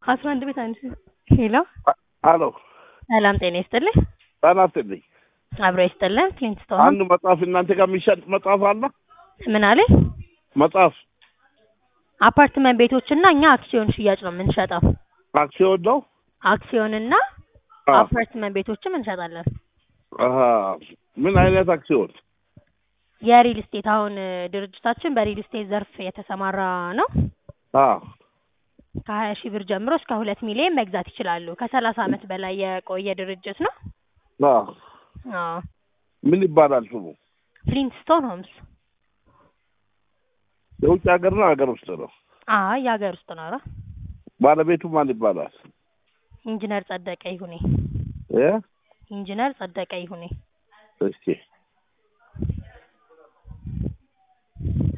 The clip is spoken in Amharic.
አስራ አንድ ቤት አንድ ሄሎ አሎ ሰላም ጤና ይስጥልኝ። ጤና ይስጥልኝ። አብሮ ይስጥልን። ፍሊንትስቶን አንድ መጽሐፍ እናንተ ጋር የሚሸጥ መጽሐፍ አለ? ምን አለ? መጽሐፍ አፓርትመንት ቤቶችና እኛ አክሲዮን ሽያጭ ነው የምንሸጠው። አክሲዮን ነው? አክሲዮንና አ- አፓርትመንት ቤቶችም እንሸጣለን። አሀ። ምን አይነት አክሲዮን? የሪል ስቴት አሁን እ, ድርጅታችን በሪል ስቴት ዘርፍ የተሰማራ ነው። አ ከሀያ ሺህ ብር ጀምሮ እስከ ሁለት ሚሊዮን መግዛት ይችላሉ። ከሰላሳ ዓመት በላይ የቆየ ድርጅት ነው። አ አዎ ምን ይባላል ስሙ? ፍሊንትስቶን ሆምስ። የውጭ ሀገር ነው ሀገር ውስጥ ነው? አይ የሀገር ውስጥ ነው። ኧረ ባለቤቱ ማን ይባላል? ኢንጂነር ጸደቀ ይሁኔ። እ ኢንጂነር ጸደቀ ይሁኔ። እስኪ